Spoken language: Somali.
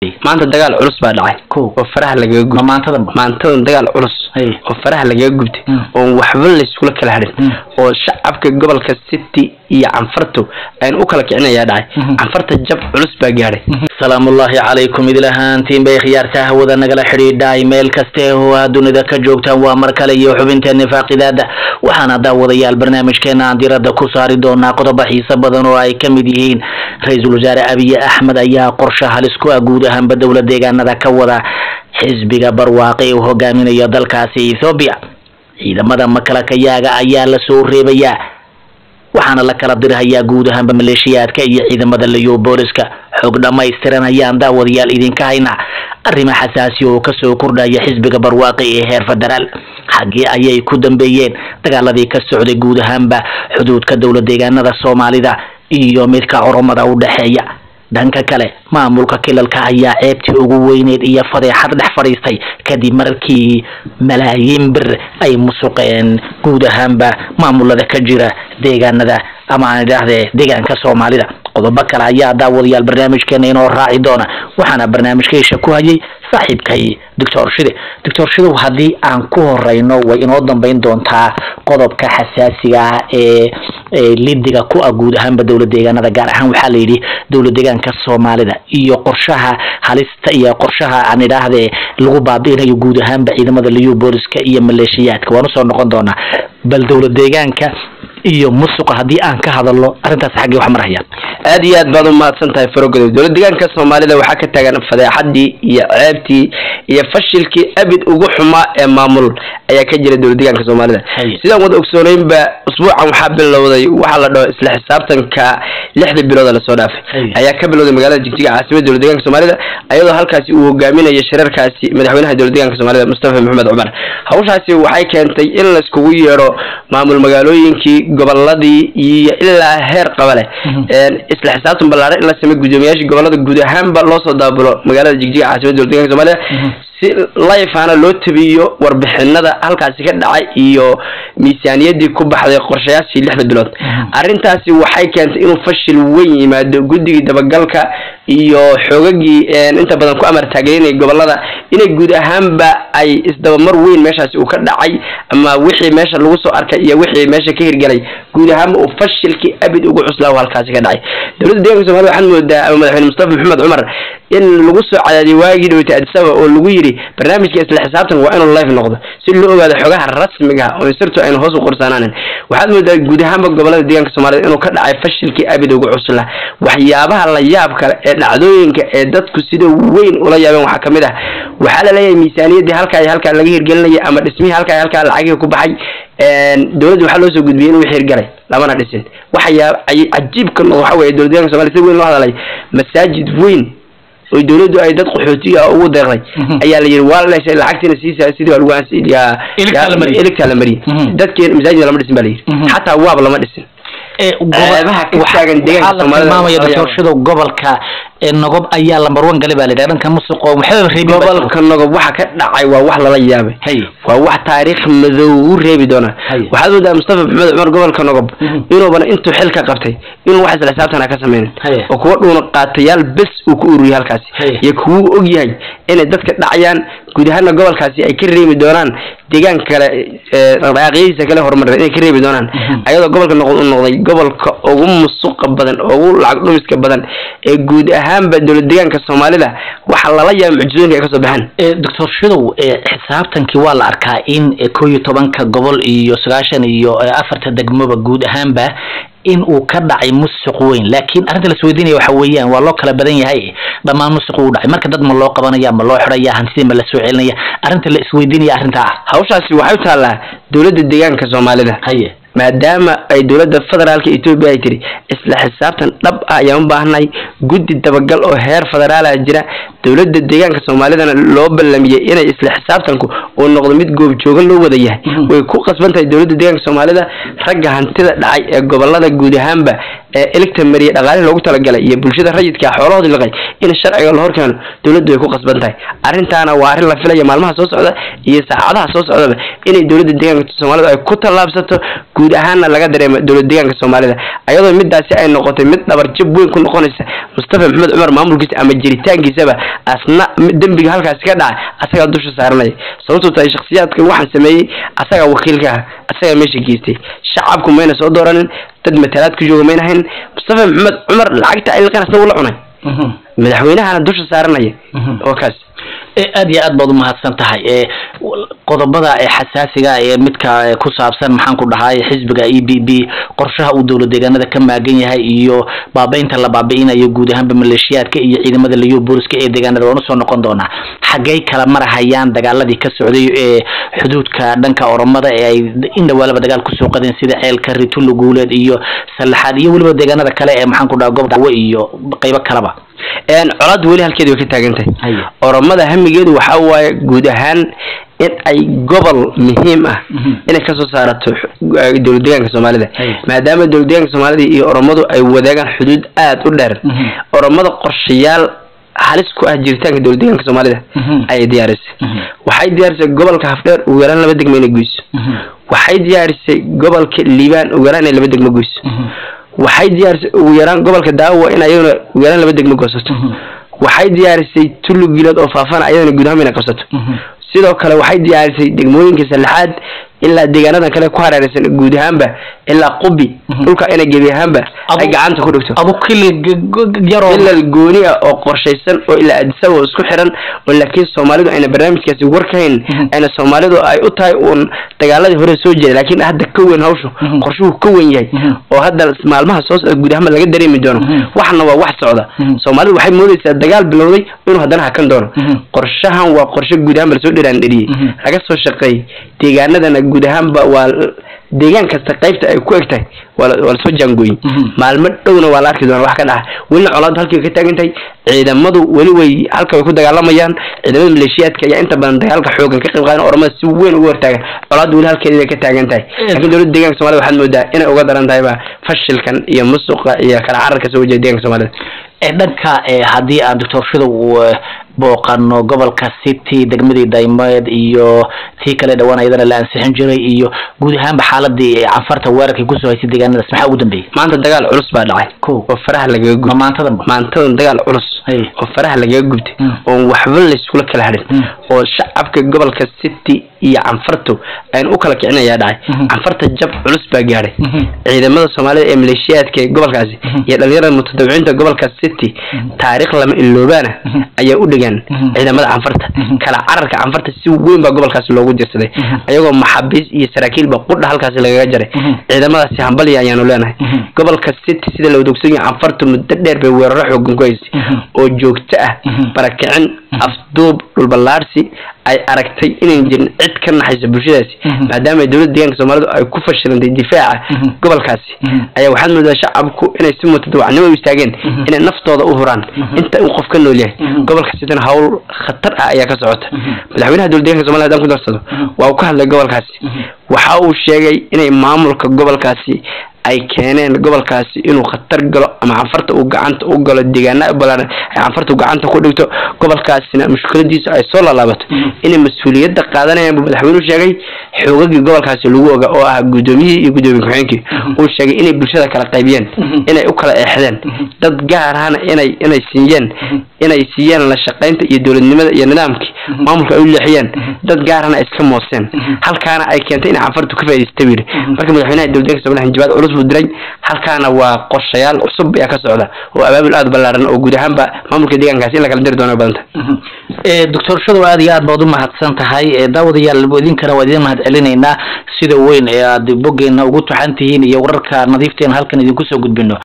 maanta dagaal culus baa dhacay Kow. oo faraha lagaga ma gubtay maantadanba maantadan dagaal culus Hey. oo faraha lagaga gubtay Mm. oon waxba layskula kala hadhin Mm. oo shacabka gobolka city iyo canfartu aynu u kala kicinayaa dhacay Mhm. canfarta jab culus baa gaadhay salaamullaahi calaykum idil ahaantiin bay khiyaarta hawada nagala xidhiidhay meel kaste oo aad dunida ka joogtaan waa mar kale iyo xubinteena faaqidaada waxaana daawadayaal barnaamijkeena aan diradda ku saari doonaa qodobo xiiso badan oo ay ka mid yihiin ra-iisul wasaare abiye axmed ayaa qorshe halis ku ah guud ahaanba dowla deegaanada ka wada xisbiga barwaaqe uu hogaaminayo dalkaasi ethoobiya ciidamada makalakayaaga ayaa lasoo reebayaa waxaana la kala dirhayaa guud ahaanba maleeshiyaadka iyo ciidamada liyo booliska xog dhammaystiran ayaan daawadayaal idinka haynaa arrimo xasaasi oo kasoo kordhaya xisbiga barwaaqi ee heer federaal xaggee ayay ku dambeeyeen dagaaladii ka socday guud ahaanba xuduudka dowla deegaanada soomaalida iyo midka oromada u dhexeeya dhanka kale maamulka kilalka ayaa ceebtii ugu weyneed iyo fadeexad dhex fadhiistay kadib markii malaayiin bir ay musuqeen guud ahaanba maamulada ka jira deegaanada ama aan idhaahdee deegaanka soomaalida qodobo kale ayaa daawadayaal barnaamijkeena inoo raaci doona waxaana barnaamijkeisha ku hayay saaxiibkay doctor shide doctor shidow haddii aan ku horeyno way inoo dambeyn doontaa qodobka xasaasiga ah ee ee lidiga ku ah guud ahaanba dowla deegaanada gaar ahaan waxaa la yidhi dowla deegaanka soomaalida iyo qorshaha halista iyo qorshaha aan idhaahdee lagu baabi'inayo guud ahaanba ciidamada liyu booliska iyo maleeshiyaadka waan usoo noqon doonaa bal dowla deegaanka iyo musuqa haddii aan ka hadalno arrintaas xaggee wax marhayaan aad iyo aad baad u mahadsan tahay farogodow dowlad deegaanka soomaalida waxaa ka taagan fadeexadii iyo ceebtii iyo fashilkii abid ugu xumaa ee maamul ayaa ka jira dowlad deegaanka soomaalida Haye. sidaan wada ogsooneynba usbuucan waxaa bilowday waxaa la dhaho isla xisaabtanka lixda bilooda lasoo dhaafay Haye. ayaa ka bilowday magaalada jigjiga caasimada dowlad deegaanka soomaalida ayadoo halkaasi uu hogaaminayo shirarkaasi madaxweynaha dowlad deegaanka soomaalida mustafa maxamed cumar hawshaasi waxay keentay in laiskugu yeedho maamul magaalooyinkii goboladii iyo ilaa heer qabale Mhm. Een, isla xisaabtan ballaaran in la sameeyo guddoomiyaasha gobolada guud ahaanba loo soo daabulo magaalada jigjiga caasimada dowlad deegaanka soomaalida Mhm. si life ahna loo tabiyo warbixinada halkaasi ka dhacay iyo miisaaniyadii ku baxday qorshayaashii lixda bilood Mhm. arrintaasi waxay keentay inuu fashil weyn yimaado guddigii dabagalka iyo xoogagii een, inta badan ku amar taageerinaya gobolada inay guud ahaanba ay isdabamar weyn meeshaasi uu ka dhacay ama wixii meesha lagu soo arkay iyo wixii meesha ka hirgelay guud ahaanba uu fashilkii abid ugu cuslaa uu halkaasi ka dhacay dowladda deeganka soomaalida waxaad moodaa ama madaxweyne mustafa maxamed cumar in lagu soo cadaadiyay waagii dhaweytay addis ababa oo lagu yidhi barnaamijka isla xisaabtan waa inuu live noqdo si loo ogaado xogaha rasmiga ah oo sirtu aynu hoos u qorsaanaanin waxaad moodaa guud ahaanba gobolada deegaanka soomaalida inuu ka dhacay fashilkii abid ugu cusla waxyaabaha la yaab kale ee dhacdooyinka ee dadku sida weyn ula yaabeen waxaa kamid ah waxaa la leeyahay miisaaniyadii halkaa iyo halkaa laga hirgelinaya ama dhismihii halkaa iyo halkaa lacagihii ku baxay een, dowladda waxaa loo soo gudbiyey inuu hirgalay lamana dhisin waxyaa cajiibka noqdo waxa weeye dowlad deegaanka soomaalida si weyn loo hadalay masaajid weyn oo dowladdu ay dad qaxootiga ah ugu deeqday Mhm. ayaa la yidhi waa la leeshay lacagtiina siisaa sidii waa lagu ansi- yaa- Iligtaa la mariyey. iligtaa la mariyey Mhm. dadkeen masaajidna lama dhisin baa la yidhi Mhm. xataa waab lama dhisin ee Ceebaha ka waxa- taagan deegaanka waxaa la Soomaalida tilmaamaya ayaa- doctor gobolka ee nogob ayaa lambar one gali baa la yidhaha dhanka musuqo maxaa reebi gobolka nogob waxa ka dhacay waa wax lala yaabay hay waa wax taariikh madow u reebi doona Haye. waxaad moodaa mustafa maxamed cumar gobolka nogob Mhm. inuuban intuu xilka qabtay inuu wax isla xisaabtana ka sameynin Haye. oo kuwa dhuuna qaatayaal bes uu ku ururiyay halkaasi Haye. iyo kuwuu og yahay inay dadka dhacayaan guud ahaana gobolkaasi ay ka reebi doonaan deegaanka kale ee dhaqdhaqaaqyadiisa kale horumareed inay ka reebi doonaan Mhm. ayadoo gobolka noqon uu noqday gobolka ugu musuqa badan ugu lacag dhumiska badan ee guud ahaanba dowlad deegaanka soomaalida waxa lala yaabay mucjisooyinka ay kasoo baxeen ee doctor shidow ee xisaabtankii waa la arkaa in ee koo iyo tobanka gobol iyo sagaashan iyo ee, afarta degmoba guud ahaanba in uu ka dhacay musuq weyn laakiin arrinta la isweydiinaya waxa weeyaan waa loo kala badan yahay dhammaan musuq uu dhacay marka dad ma loo qabanaya ma loo xidhaya hantidii ma la soo celinaya arrinta la isweydiinaya arrinta ah hawshaasi waxay u taallaa dowladda deegaanka soomaalida haye maadaama ay dowladda federaalka etoobiya ay tiri isla xisaabtan dhab ah ayaan u baahnay guddi dabagal oo heer federaala jira dowladda deegaanka soomaalidana loo ballamiyey inay isla xisaabtanku uu noqdo mid goobjoogan loo wada yahay Mhm. way ku qasban tahay dowladda deegaanka soomaalida ragga hantida dhacay ee gobolada guud ahaanba ee eligta mariya dhaqaalihii loogu talagalay iyo bulshada rayidka xoolahoodii liqay in sharciga la horkeeno dowladdu way ku qasban tahay arrintaana waa arrin la filaya maalmaha soo socda iyo saacadaha soo socdaba inay dowladda deegaanka soomaalida ay ku tallaabsato guud ahaanna laga dareemo dowlad deegaanka soomaalida ayadoo midaasi ay noqotay mid dhabarjab weyn ku noqonaysa mustafa maxamed cumar maamulkiisa ama jiritaankiisaba asna dembiga halkaasi ka dhacay asagaa dusha saaranaya sababtoo tahay shakhsiyaadka waxaan sameeyey asagaa wakiilka ah asagaa meesha geystay shacabku mayna soo dooranin dad matalaad ku jooga mayna hayn mustafa maxamed cumar lacagta ayilkan asna ula cunay madaxweynahana dusha saaranaya oo kaas aad iyo aad baad umahadsan tahay e qodobada ee xasaasiga ee midka ku saabsan maxaan ku dhahay xisbiga e b b qorshaha uu dowlad deegaanada ka maagan yahay iyo baabaynta la baabi'inayo guud ahaanba maleeshiyaadka iyo ciidamada liyo booliska ee deegaanada waan usoo noqon doonaa xaggay kala marahayaan dagaaladii ka socday ee xuduudka dhanka oromada ee ay in dhawaalaba dagaal kusoo qadeen sida ceelka ritullo guuleed iyo sallaxaad iyo weliba deegaanada kale ee maxaan ku dhaha gob dawo iyo qeybo kaleba colaad weli halkeedi way ka taagan tahay oromada hamigeedu waxa waaye guud ahaan in ay gobol muhiim ah inay kasoo saarato dowlad deegaanka soomaalida maadaama dowlad deegaanka soomaalida iyo oromadu ay wadaagaan xuduud aada u dheer oromada qorshayaal halis ku ah jiritaanka dowlad deegaanka soomaalida ayay diyaarisay waxay diyaarisay gobolka hafdheer ugu yaraan laba degmo inay goyso waxay diyaarisay gobolka liibaan ugu yaraan inay laba degmo goyso waxay diyaarisay ugu yaraan gobolka daawa in ayaduna ugu yaraan laba degmo goosato waxay diyaarisay tullu gilood oo faafana ayadana guud ahaan inay qabsato sidoo kale waxay diyaarisay degmooyinka saddexaad ilaa deegaanadan kale ku hareeraysan guud ahaanba ilaa qubi dhulka inay gebi ahaanba ay gacanta ku dhigto adu kili yaro ilal gooni ah oo qorshaysan oo ilaa adisaba oo isku xiran oo laakiin soomaalidu ayna barnaamijkaasi war ka hayn ayna soomaalidu ay u tahay uun dagaaladii hore soo jiray laakiin hadda ka weyn hawshu qorshuhu ka weyn yahay oo hadda maalmaha soo socda guud ahaanba laga dareemi doono waxna waa wax socda soomaalidu waxay moodaysaa dagaal bilowday inuu haddana hakan doono qorshahan waa qorshe guud ahaanba lasoo dheraan dheriyey laga soo shaqeeyey deegaanadana guud ahaanba waa deegaan kasta qaybta ay ku eg tahay waa lasoo jaangooyey maalmo dhowna waa la arki doona wax ka dhaca welina colaadu halkii way ka taagan tahay ciidamadu weli way halka way ku dagaalamayaan ciidamada maleeshiyaadka ayaa inta badan dagaalka xoogan ka qayb qaadan oromada si weyn uga hortaagan colaadu weli halkeeda way ka taagan tahay laakiin dowladda deeganka somalida waxaad moodaa inay uga daran tahayba fashilkan iyo musuqa iyo kala cararka soo wajaya deeganka soomaalida dhanka haddii aan doctor shidow booqano gobolka city degmadii daymeed iyo tii kale dhawaan ayadana la ansixin jiray iyo guud ahaanba xaaladii canfarta weerarkay kusoo haysay deegaanadaas maxaa ugu dambeeyey maanta dagaal culus baa dhacay ko oo faraha lagaga ma gubtay maantadanba maantadan dagaal culus Hey. oo faraha lagaga gubtay Mm. oon waxba layskula kala hadhin Mm. oo shacabka gobolka city iyo canfartu aynu u kala kicinayaa dhacay Mhm. canfarta jab culus baa gaadhay Mhm. ciidamada soomaalida ee maleeshiyaadka ee gobolkaasi Mhm. iyo dhalinyarada mutadawiciinta gobolka city Mhm. taariikh lama iloobaana Mhm. ayaa u dhegaan Mhm. ciidamada canfarta Mhm. kala cararka canfarta si weyn baa gobolkaasi loogu dirsaday Mhm. ayagoo maxaabiis iyo saraakiilba qudha halkaasi lagaga jaray Mhm. ciidamadaasi hambalya ayaanu leenahay Mhm. gobolka city sida la wadogsan yahay canfartu muddo dheer bay weeraro xoogan ku haysay Mhm. oo joogto ah Mhm. barakicin Mhm. afduub dhulballaarsi ay aragtay inayn jirin cid ka naxaysa bulshadaasi Mhm. maadaama ay dowladda deegaanka soomaalidu ay ku fashilantay difaaca Mhm. gobolkaasi Mhm. ayaa waxaad moodaa shacabku inay si mutadawacnimo u istaageen Mhm. inay naftooda u huraan Mhm. inta uu qof ka nool yahay Mhm. gobolka sidana hawl khatar ah ayaa ka socota Mhm. madaxweynaha dowladda deegaanka soomaliya haddaan ku darsado Mhm. waa uu ka hadlay gobolkaasi Mhm. waxa uu sheegay inay maamulka gobolkaasi ay keeneen gobolkaasi inuu khatar galo ama canfarta uu gacanta u galo deegaana balaaran ay canfarta uu gacanta ku dhigto gobolkaasina mushkiladiisu ay soo laalaabato Mhm. inay mas-uuliyadda qaadanayaan buu madaxweynuhu sheegay xoogagii gobolkaasi lagu oga oo ah guddoomiyihii iyo guddoomiye ku-xigeenkii Mhm. uu sheegay inay bulshada kala qaybiyeen Mhm. inay u kala eexdeen Mhm. dad gaar ahna inay inay siiyeen Mhm. inay siiyeen la shaqaynta iyo dowladnimada iyo nidaamkii Mhm. maamulka ay u leexiyeen Mhm. dad gaarana ay iska mooseen Mhm. halkaana ay keentay inay canfartu ka faa'iidaysta buu yidhi Mhm. marka madaxweynaha dowladda soomaliya hanjabaad culus buu diray halkaana waa qorshayaal cusub ayaa ka socda oo abaabul aada ballaaran oo guud ahaanba maamulka deegaankaasi in la kala diri doono ay badan tahay doctor shadow aad iyo aad baad u mahadsan tahay ee daawadayaal idinkana waa idin mahad celinaynaa sida weyn ee aad boggeena ugu taxan tihiin iyo wararka nadiifteena halkan idinku soo gudbino